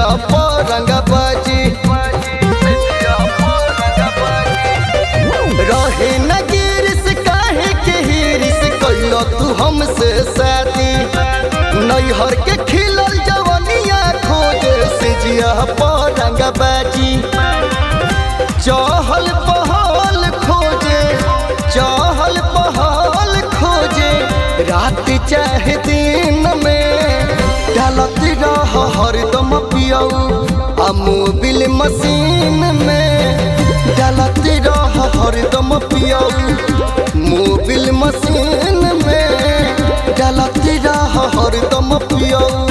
रंग बाजी रहे न गिरिस काहे के हिरिस कैलो तू हमसे शादी नैहर के खिलल जवनिया खोजे से जिया रंग बाजी चहल पहल खोजे चहल पहल खोजे रात चाहे दिन में डालत रह हरदम पियऊ आ मोबिल मशीन में डालत रह हरदम पियऊ मोबिल मशीन में डालत रह हरदम पियऊ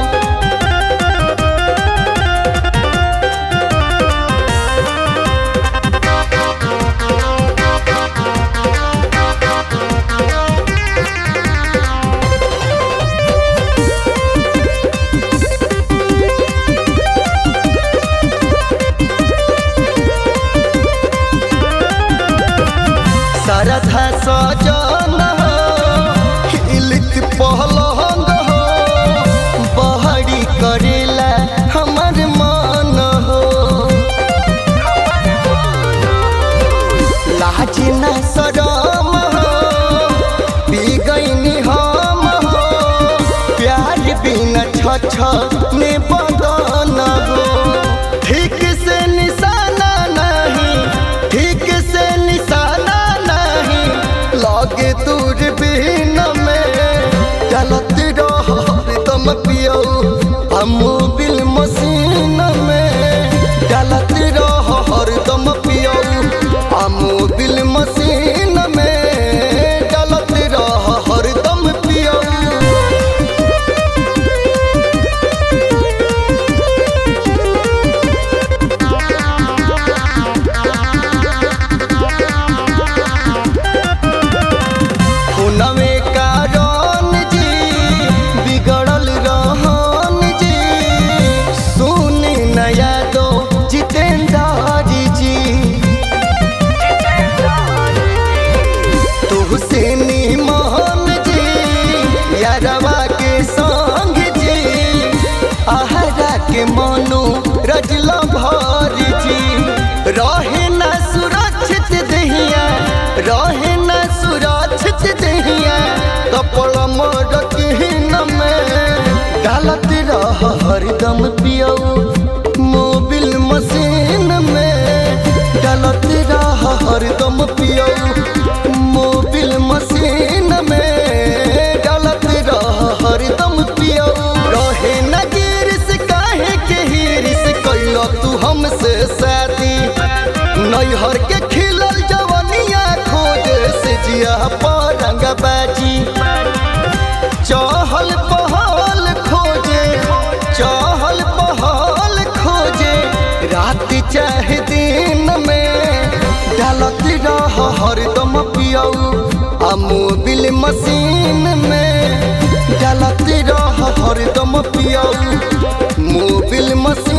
सरधा सजन हो हिलित पहलंग हो बहरी करेला हमर मन हो लाज न शरम हो पी गईनी हम हो प्यार बिना छ ने बदन हो ठीक से निशाना नहीं ठीक से निशाना नहीं लगे दूर बिन में चलत रह तुम पियो हम बिल मशीन में चलत रह हरदम पियो हम बिल मशीन में चलत रह हरदम पियो हुनवे कारण जी बिगड़ल रहन जी सुनी नया दो जितेंद्र जी तुहसे निमन जी यारवा के संग जी आहरा के मनु रजला भर जी रहे न सुरक्षित दहिया रहे न सुरक्षित दहिया कपड़ मरकिन में डालत रह हरदम पियऊ मोबिल मशीन में डालत रह हरदम पियऊ मोबिल मशीन में डालत रह हरदम पियऊ रहे न गिरिस काहे के हिरिस कैलो तू हमसे शादी नैहर के खिलल जवनिया खोजे से जिया परंग बाजी चहल पहल खोजे चहल पहल खोजे रात चाहे दिन में डालत रह हरदम पियऊ आ मोबिल मशीन में डालत रह हरदम पियऊ मोबिल मशीन